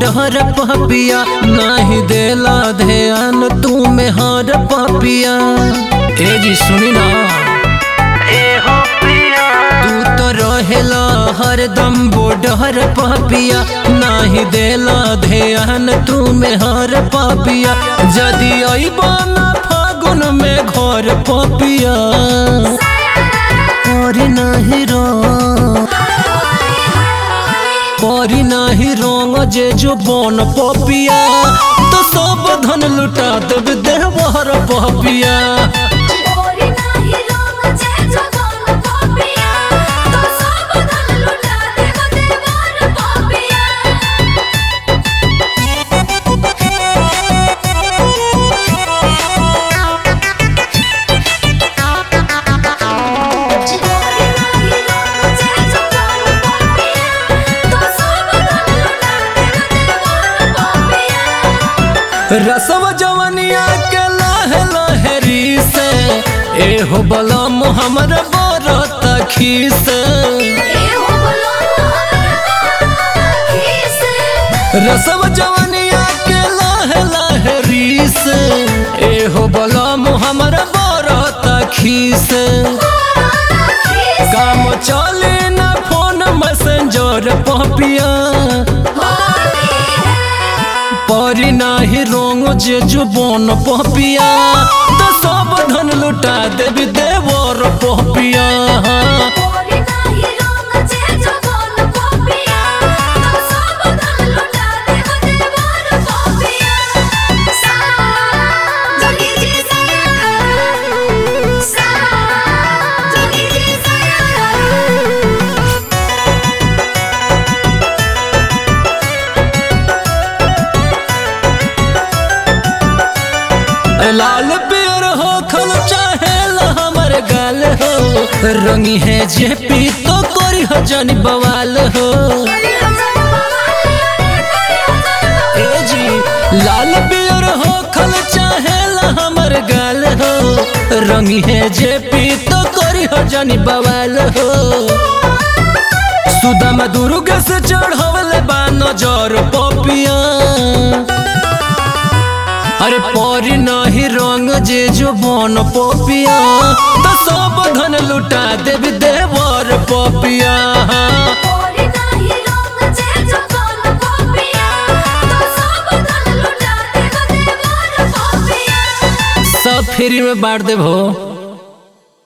border पपिया नहीं देला ध्यान तू में हर पपिया ए जी सुनी ना तू तो रहेला हरदम बोडर पपिया नहीं देला ध्यान तू में हर पपिया जदि अइबा ना फागुन में घर पपिया और नहीं रो परी नाही रंग जे जो बन पपिया तो सब धन लुटा देव देवर पपिया ओरी नाही रंग जे जगन पपिया तो सब धन लुटा देव देवर पपिया ओरी नाही रंग जे जगन पपिया तो सब धन लुटा देव देवर पपिया रसव जवनिया के लह लहरी से एहो बलम हमर बरत खीस एहो बोलो खीस रसव जवनिया के लह लहरी से एहो बलम हमर बरत खीस काम चले ना फोन मैसेंजर पपिया परी नाही रोंग जे जुबन पपिया तो सब धन लुटा देवी देवर पपिया ओरी नाही रंग जे जगन पपिया तो सब धन लुटा देव देवर पपिया सा जोगी जी साया सा जोगी जी साया लाल पियर हो खल चाहे हमर गाल हो रंगी है जे पी तो कोरी हो जानी बवाल हो ए जी लाल पियर हो खल चाहे हमर गाल हो रंगी है जे पी तो कोरी हो जानी बवाल हो सुदामा दुर्गा से चढ़वले बा नजर पपिया अरे परी नहीं रंग जे जो बन पपिया तो सब धन लुटा देवी देवर पपिया ओरी नाही रंग जे जगन पपिया तो सब धन लुटा देव देवर पपिया सब फ्री में बांट देव हो